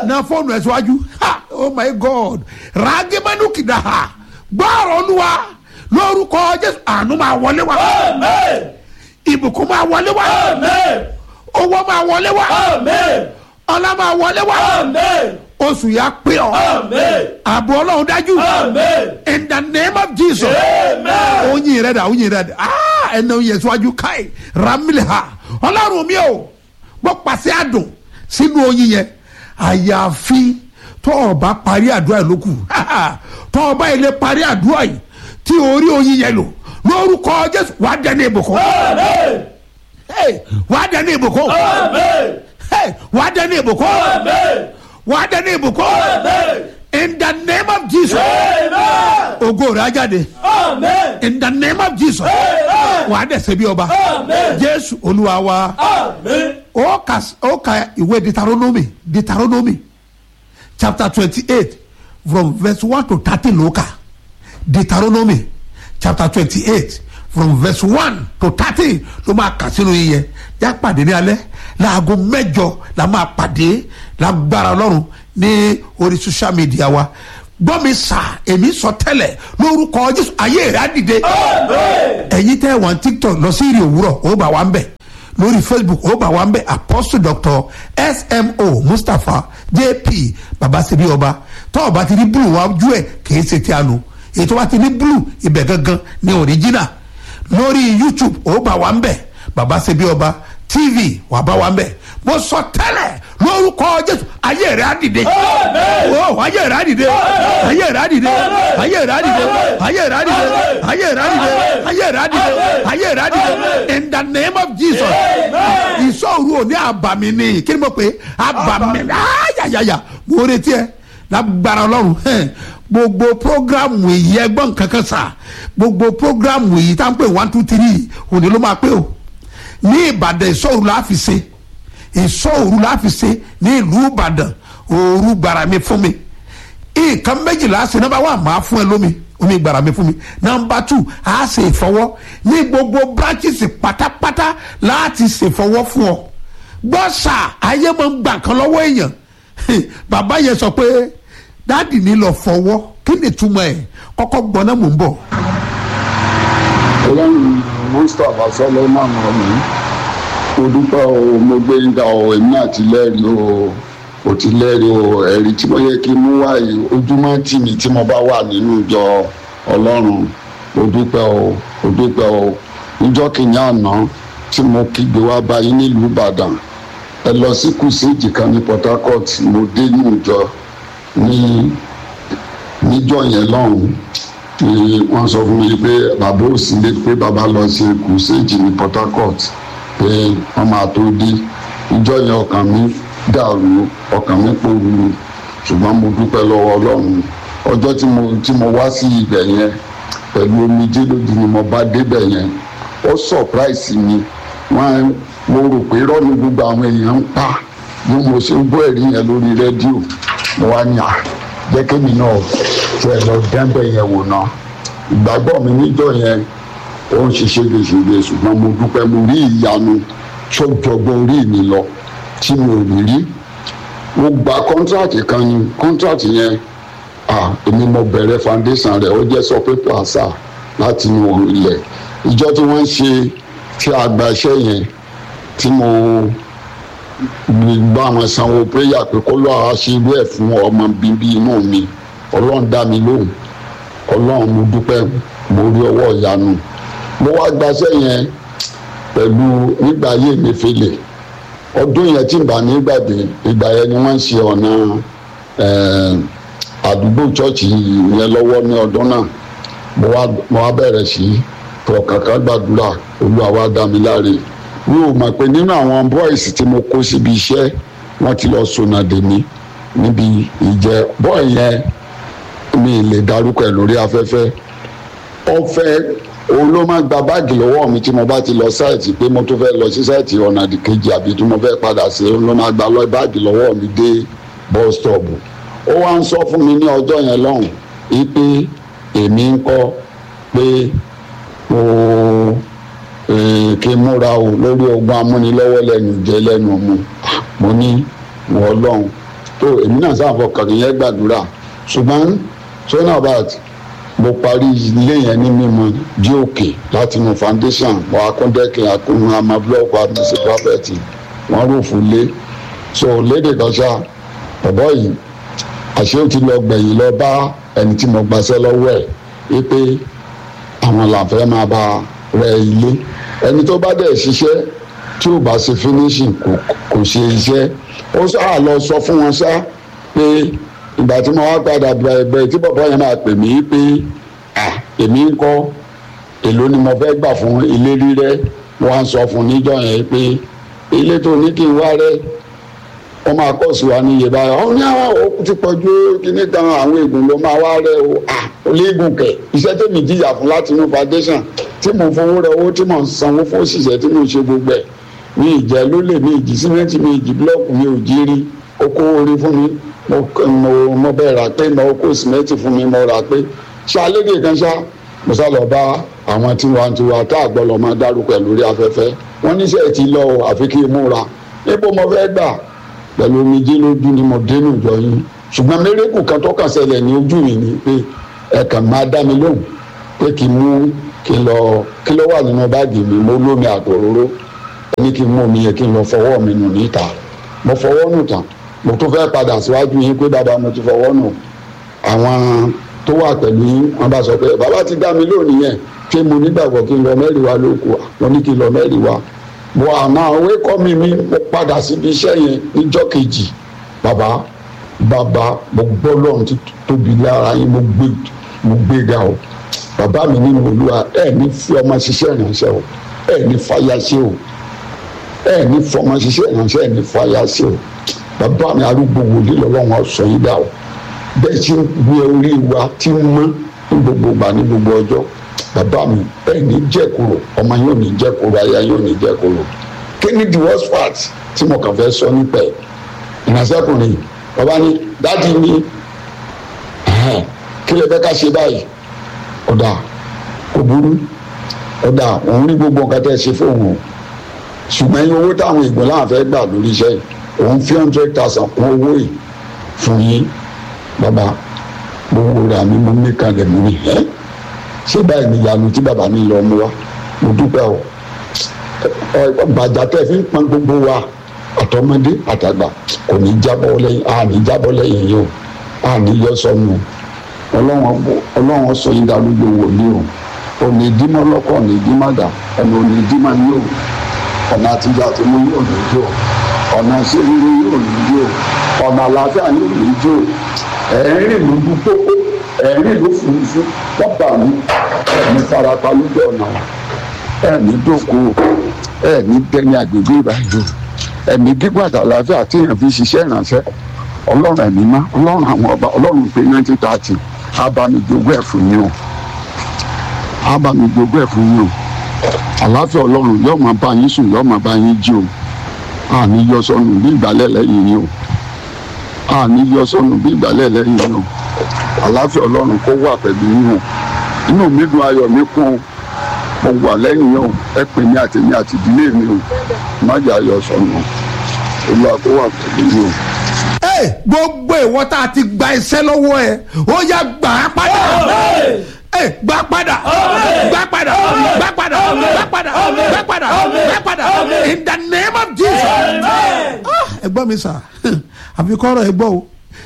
na fóònù ẹ̀ síwájú ha oh my god ràgìmánú kìdá ha gbọ́ọ̀rọ̀ olúwa lórúkọ jésù àánú máa wọlé wá ìbùkún máa wọlé wá owó máa wọlé wá ọlá máa wọlé wá oṣù yà pé ọ ààbò ọlọ́run dájú in the name of jesus oyin rẹ dà oyin rẹ dà ah ẹnna oyin síwájú káì ramile ha ọlọ́run mi o mo pàṣẹ àdùn sínú oyin yẹn àyàfi tó o bá parí àdúrà yìí lókù tó o bá ilé parí àdúrà yìí tí orí oyin yẹn lò lórúkọ jésù wàá dẹni ìbùkún Hey, wàá dẹni ìbùkún Hey, wàá dẹni ìbùkún wàá dẹni ìbùkún in the name of jesus ògo rẹ̀ á jáde in the name of jesus wàá dẹ̀ ṣe bí ọba jésù olúwa wa ó ka ó ka ìwé deuteronomy deuteronomy chapter twenty-eight from verse one to thirty ló kà deuteronomy chapter twenty-eight from verse one to thirty ló máa kà sínú yíyẹ já pàdé ní alẹ́ láago mẹ́jọ la máa pàdé lágbára ọlọ́run ní orí social media wa gbọ́ mi sà èmi sọ tẹ́lẹ̀ lórúkọ jésù ayé rẹ̀ á dìde ẹ̀yin tẹ́ wọn tiktok lọ sí ìrì òwúrọ̀ ó bá wa ń bẹ̀ lórí facebook ó bá wa ń bẹ̀ apostle doctor smo mustapha jp babasebi ọba tọ́ ọba ti ní blue wájú ẹ̀ kìí ṣe tí a lò ètò wa ti ní blue ibẹ̀ gangan ní original lórí youtube ó bá wa ń bẹ̀ babasebi ọba tv wà bá wa ń bẹ̀ mo sọ tẹ́lẹ̀ lórúkọ jésù ayé rẹ̀ á dìde o ayé rẹ̀ á dìde ayé rẹ̀ á dìde ayé rẹ̀ á dìde ayé rẹ̀ á dìde ayé rẹ̀ á dìde ayé rẹ̀ á dìde ayé rẹ̀ á dìde in the name of jesus ìsọ̀rù ò ní àbàmì ni kí ni mo pè é àbàmì ayayaya mo retí ẹ lágbára ọlọ́run hẹ́n gbogbo programu èyí ẹgbọ́n kankan sà gbogbo programu èyí tá à ń pè one two three òní ló máa pé o ní ìbàdàn ìsọ̀rù la fi ṣe ìsọ̀rù la fi ṣe ní ìlú ìbàdàn òru gbàrà mi fún mi nǹkan méjìlá ṣe nọmba one máa fún ẹ lómi omi gbàrà mi fún mi nọmba two a ṣe ìfọwọ́ ní gbogbo branches pátápátá láti ṣèfọwọ́ fún ọ gbọ́sà ayé máa ń gbà kan lọ́wọ́ èèyàn bàbá yẹn sọ pé dáàdì ní lọ fọwọ́ kí ni túmọ̀ ẹ̀ kọ́kọ́ gbọ́ náà mò ń bọ̀. ọlọ́run mustapha solomon ọ̀mí mo dúpẹ́ o mo gbé ń ga o èmi náà ti lẹ́rìí o o ti lẹ́rìí o ẹ̀rí tí mo yẹ kí n mú wáyé ojúmọ́ tì mí tí mo bá wà nínú ìjọ ọlọ́run o dúpẹ́ o o dúpẹ́ o níjọ́ kìíní àná tí mo kígbe wá báyìí nílùú ìbàdàn ẹ lọ sí kùsìjì kan ní port harcourt mo dé ní ìjọ ní níjọ́ yẹn lọ́hùn ni wọ́n sọ fún mi pé bàbá òsì lé pé bàbá lọ sí kùsìjì ní port harcourt pé wọ́n máa tó dé ìjọ yẹn ọkàn mi dàrú ọkàn mi pòrúurú ṣùgbọ́n mo dúpẹ́ lọ́wọ́ ọlọ́run ọjọ́ tí mo tí mo wá sí ibẹ̀ yẹn pẹ̀lú omijé lójú ni mo bá débẹ̀ yẹn ó surprise mi wọ́n mo rò pé rọ́ọ̀nù gbogbo àwọn èèyàn ń pa bí mo ṣe ń gbọ́ ẹ̀rí yẹn lórí rédíò mo wá ní à jẹ́ kémi náà tí ẹ lọ dẹ́ńbẹ̀ yẹn wò ná ìgbàgbọ́ mi níjọ́ yẹn ó ń ṣe ségesège ṣùgbọ́n mo dúpẹ́ mo rí ìyanu tó jọgbọ́n orí mi lọ tí mi ò rí rí mo gba kọ́ńtrátì kan ní kọ́ńtrátì yẹn ah èmi mo bẹ̀rẹ̀ foundation rẹ̀ ó jẹ́ sọ pépà àṣà láti inú ilẹ̀ ìjọ tí wọ́n ń ṣe tí a gba iṣẹ́ yẹn tí mo bá wọn sanwó péyà pé kó lọ́ọ́ ṣe irú ẹ̀ fún ọmọ bíbí inú mi ọlọ́run dá mi lóhùn ọlọ́run mo dúpẹ́ mo rí ọwọ́ ìyanu mo wá gbaṣẹ́ yẹn pẹ̀lú nígbà ayé mi fèlè ọdún yẹn tí n bá nígbàdé ìgbà yẹn ni wọ́n ń ṣe ọ̀nà àdúgbò chọ́ọ̀chì yẹn lọ́wọ́ ní ọdún náà mo wá mo wá bẹ̀rẹ̀ sí fọkànkà gbàdúrà olúwa wá dá mi láre mi ò mọ̀ pé nínú àwọn boys tí mo kó síbi iṣẹ́ wọ́n ti lọ sọnà dèmí níbi ìjẹ bọ́ọ̀ yẹn mi lè darúkọ ẹ̀ lórí afẹ́fẹ́ ọ̀fẹ́ òun ló máa gba báàgì lọ́wọ́ mi tí mo bá ti lọ sáìtì pé mo tún fẹ́ lọ sí sáìtì ọ̀nà àdìkejì àbí tí mo fẹ́ padà sí òun ló máa gba lọ báàgì lọ́wọ́ mi dé bus stop ó wá ń sọ fún mi ní ọjọ́ yẹn lọ́hùn wípé èmi ń kọ́ pé mo kí n múra o lórí ogun amúnilọ́wọ́ lẹ́nu jẹ́ lẹ́nu mu mo ní wọ́n lọ́hùn tó èmi náà sáà fọkàn yẹn gbàdúrà ṣùgbọ́n sọ́nà bat mo parí ilé yẹn ní mímọ dí òkè láti inú foundation mo akúndẹ́kẹ̀ akúnú àmà blọọkù àmísí pápẹ́ẹ̀tì wọ́n rúfù lé so lédè kan ṣá bọ̀bọ́ yìí àṣé ó ti lọ gbẹ̀yìn lọ bá ẹni tí mo gbaṣẹ́ lọ́wọ́ ẹ̀ wípé àwọn làǹfẹ́ máa bá rẹ ilé ẹni tó bá dẹ̀ ṣiṣẹ́ tí ò bá ṣe finishing kò kò ṣe iṣẹ́ ó sáà lọ sọ fún wọn ṣá pé ìgbà tí mo wá padà bẹ̀rẹ̀ tí bàbá yẹn máa pè mí pé à èmi ń kọ́ èló ni mo fẹ́ gbà fún ilé rírẹ́ mo wá ń sọ fún níjọ́ yẹn pé ilé tó ní kí n wá rẹ́ wọ́n máa kọ́ sí wa ní iye báyìí ọ̀hún ní àwọn òkú ti pọ̀jù kíní kan àwọn ègùn ló máa wá rẹ́ o à olégun kẹ̀ iṣẹ́ tèmi jìyà fún láti inú foundation tí mo fowó rẹ owó tí mo ń sanwó fún òṣìṣẹ́ tí mo ṣe gbogbo ẹ̀ mi ìjẹ́ ló lè mi ìjì símẹ́ǹtì mi ìjì búlọ́ọ̀kù mi ò jí rí ó kó orí fún mi mo mo mo bẹ́ẹ̀ rà pé mo kó símẹ́ǹtì fún mi mo rà pé ṣá lédè kan ṣá mo sá lọ bá àwọn tiwantiwa tá a gbọ́ lọ máa dárúkọ ẹ̀ lórí afẹ́fẹ́ wọ́n níṣẹ́ ti lọ o àfi kí n múra níbo mo fẹ́ gbà pẹ̀lú omijé lójú ni mo dénú ìjọ yín ṣùgbọ́n mérekù kan tó kàn ṣẹlẹ̀ ní ojú mi ni pé ẹ kàn máa dá mi lóhùn pé kí n mú kí n lọ kí ló wà nínú báàgì mi mo lómi àtòróró ẹni kí n mú omi yẹn kí n lọ fọwọ́ mi nù níta mo fọwọ́ nù tán mo tún fẹ́ padà síwájú yín pé bàbá mo ti fọwọ́ nù àwọn tó wà pẹ̀lú yín wọ́n bá sọ pé bàbá ti dá mi lónìí yẹn ṣé mo nígbàgbọ́ kí n lọ mẹ́rin wa ló kù mo ní kí n lọ mẹ́rin wa mo àmọ́ òwe kọ́ mi mi mo padà síbi iṣẹ́ yẹn níjọ́ kejì bàbá bàbá mo gbọ́ lọ́run ti tóbi lára yín mo gbé mo gbé ga o bàbá mi nínú olúwa ẹ ní fi ọmọ ṣiṣẹ́ ìránṣẹ́ o ẹ ní fàyà ṣe o ẹ ní fọmọ ṣiṣẹ́ ìránṣẹ́ ẹ ní fàyà ṣe o bàbá mi arúgbó wòlíì lọ́wọ́ sọ yín dà o bẹ́ẹ̀ tí ń gbé orí wa tí ń mọ́ ní gbogbo ìgbà ní gbogbo ọjọ́ bàbá mi ẹ ní jẹ́kúrò ọmọ yóò ní jẹ́kúrò aya yóò ní jẹ́kúrò kí ni the worst part tí mo kàn fẹ́ sọ nípa ẹ̀ ìránṣẹ́kùnrin bàbá ní dáàdi ní kí lè fẹ́ ká ṣe báyìí ọ̀dà kò burú ọ̀dà òun rí gbogbo nǹkan tẹ́ ṣe fóun o ṣùgbọ́n iye owó táwọn ìgbọ́n láwọn fẹ́ gbà lórí iṣẹ́ yìí òun fi hundred thousand kún owó yìí fún yín bàbá gbogbo rẹ̀ àmì mo ní kalẹ̀ mú ni ẹ́ ṣé báyìí ni ìyanu tí bàbá mi lọ mú wa mo dúpẹ́ o bàjá tẹ́ fi ń pọn gbogbo wa àtọmọdé àtàgbà kò ní jábọ́ lẹ́yìn a ní jábọ́ lẹ́yìn yìí o a ní yọ sọnù ọlọ́run sọ yín darúgbó wò ní o òní dímọ́ lọ́kọ̀ òní dímọ́dà ọ̀nà òní dímọ́ ní o ọ̀nà àtijọ́ àti mú yóò ní jò ọ̀nà ìṣeré yóò ní jò ọ̀nà àlàáfíà yóò ní jò ẹ̀rín lójú pópó ẹ̀rín ló furuufú wọ́n bà mí ẹ̀mí farapa lójú ọ̀nà ẹ̀mí dòkó ẹ̀mí dẹ́ni àgbègbè ìbàdàn ẹ̀mí gígùn àti àlàáfíà tí èèyàn fi ṣiṣẹ́ ìrànṣẹ́ ọlọ́run ẹ̀mí má ọlọ́run àwọn ọba ọlọ́run pé nineteen thirty abamijogún ẹ̀ fún yín o abamijogún ẹ̀ fún yín o àlàáfíà ọlọ́run yóò máa bá yín sùn yóò máa bá yín jí o àní yọ sọnù bí ìgbàlẹ̀ lẹ́yìn yín o àní yọ sọnù bí ìgbàlẹ̀ lẹ́yìn yín o àlàáfíà ọlọ́run kó wà pẹ̀lú yín o inú mi dùn ayọ̀ mi kún o mo wà lẹ́yìn yín o ẹ pè mí àti mi àti ìdílé mi o má jẹ́ ayọ̀ sọnù olúwa kó wà pẹ̀lú yín o gbogbo ìwọ tá a ti gba iṣẹ́ lọ́wọ́ ẹ ó yá gbà á padà gbà padà gbà padà gbà padà gbà padà gbà padà gbà padà in the name of Jesus. ẹ gbọ́ mi sà àfi kọ́rọ̀ ẹ gbọ́ o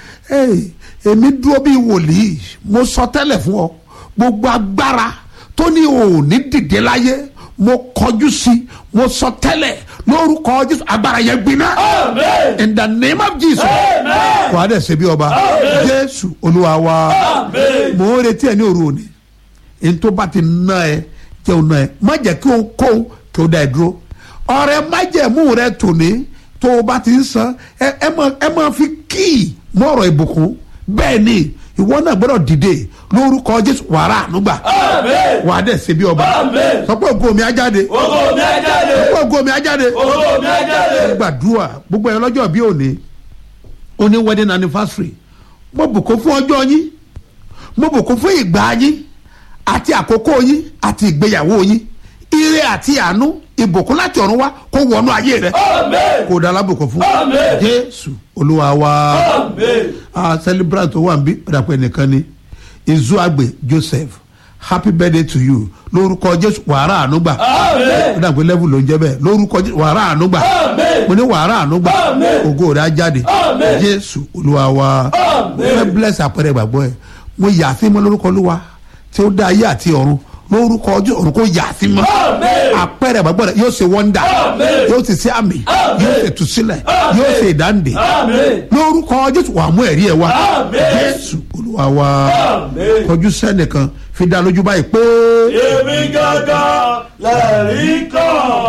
èmi dúró bíi wòlíì mo sọ tẹ́lẹ̀ fún ọ gbogbo agbára tó ní òní dìde láyé mo kọjú sí mo sọ tẹ́lẹ̀ lórúkọ jésù agbára yẹn gbiná in the name of jesus wàá dẹ̀ ṣe bí ọba jésù olúwa wa mò ń retí ẹ ní òru òní n tó bá ti ná ẹ jẹ́ òun ná ẹ má jẹ́ kí òun kó kí ó dá ẹ dúró ọ̀rẹ́ májẹ̀mú rẹ tòní tó o bá ti ń san ẹ máa fi kíì mọ́ ọ̀rọ̀ ìbùkún bẹ́ẹ̀ ni ìwọ náà gbọ́dọ̀ dìde lórúkọ jésù wàrà ànúgbà wà á dẹ̀ ṣe bí ọba sọ pé ògo mi á jáde ògo mi á jáde sọ pé ògo mi á jáde ògo mi á jáde. gbàdúrà gbogbo ẹ lọ́jọ́ bí òní òní wedding anniversary mo bùkún fún ọjọ́ yín mo bùkún fún ìgbà yín àti àkókò yín àti ìgbéyàwó yín ire àti àánú ìbùkún láti ọ̀run wá kó wọnú ayé rẹ Amen. kó o da alábùkún fún Amen. jésù olúwa wa Amen. a celebrant tó wà níbí ọ̀dàpọ̀ ẹnìkan ni izuagbe joseph happy birthday to you lórúkọ jésù wàrà ànúgbà Amen. ọ̀dàpọ̀ level ló ń jẹ́ bẹ́ẹ̀ lórúkọ jésù wàrà ànúgbà Amen. mo ní wàrà ànúgbà Amen. ògo rẹ̀ á jáde Amen. jésù olúwa wa mo Amen. fẹ́ bless àpẹẹrẹ ìgbàgbọ́ ẹ̀ mo yà á sí mọ́ lórúkọ olúwa tí ó dá ayé àti ọ̀run lórúkọ ọjọ́ ọ̀run kó yà á sí mọ́ Amen. àpẹẹrẹ ìgbàgbọ́ rẹ̀ yóò ṣe wọ́ndà Amen. yóò sì ṣe àmì Amen. yóò ṣe tùsílẹ̀ Amen. yóò ṣe ìdáǹdè Amen. lórúkọ jésù wà mú ẹ̀rí ẹ̀ wá Amen. jésù olúwa wa Amen. kọjú sẹ́nìkan fi dá lójú báyìí pé Èmi gángan lẹ́rìí kan.